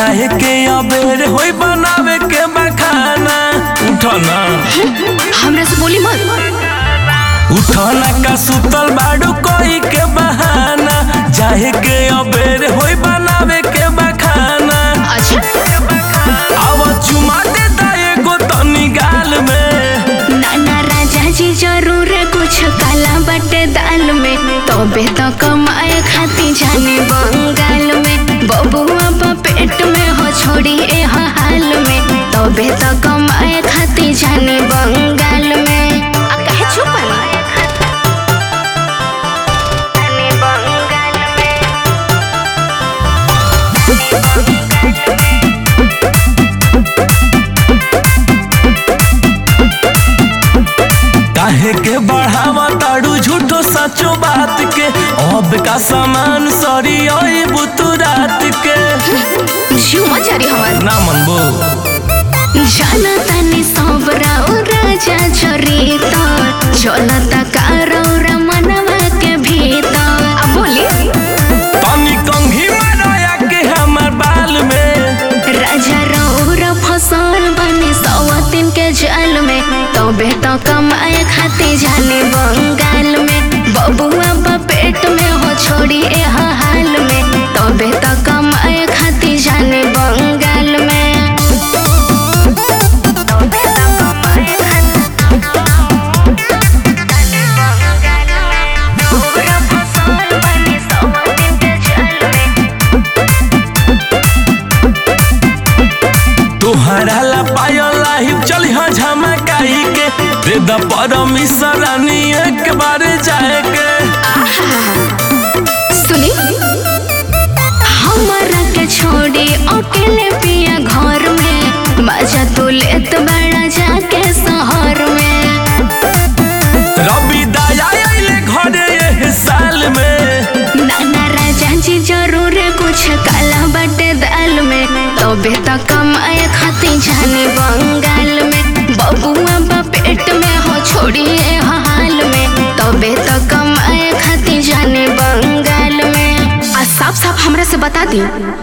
जाए के अबेर होई बनावे के बखाना उठना हमरा से बोली मत उठना का सुतल बाड़ू कोई के बहाना जाए के अबेर होई बनावे के बखाना अच्छा अब चुमा दे दा एगो तनी गाल में नाना राजा जी जरूर कुछ काला बटे दाल में तबे तो कमाए खाती जाने बंगाल में बबुआ बा पेट में हो छोड़ी ए हाल में तबे तो कमाए खाती जाने बंगाल में आ काहे छुपल जाने बंगाल में काहे के बढ़ावा ताड़ू झूठो सचो बात के अब का सामान सरी ओई बुतु रात के जीव मचारी हमार ना मनबो जाना तानी सब राव राजा चरी तो चलता कारौरा मनवा के भीतर आ बोली तनी कंघी माराया के हमर बाल में राजा रौरा फसल बने सवातिन के जाल में तबे तो कमाए खाते जाने बंगाल में बबुआ बा पेट में हो छोड़ी ए हाल में तबे तो कमाए खाते जाने बंगाल में तबे तो कमाए खातिर जाने बंगाल में। रौरा फसल बने सवातिन के जाल में तोहरा ला पायल लाहिब चली हाँ झमकाई के दे द परमिशन रानी एक बार जाए के सुनी हमारा के छोड़ी अकेले पिया घर में मजा तो लेत बड़ा जाके शहर में रवि दया आइले घरे एह साल में नाना राजा जी जरूर कुछ काला बटे दाल में तबे तो कमाए खाती जाने बंगाल में बबुआ बा पेट में हो छोड़ी ए हाल में तबे तो कमाए खाती जाने बंगाल में आ साफ साफ हमरा से बता दी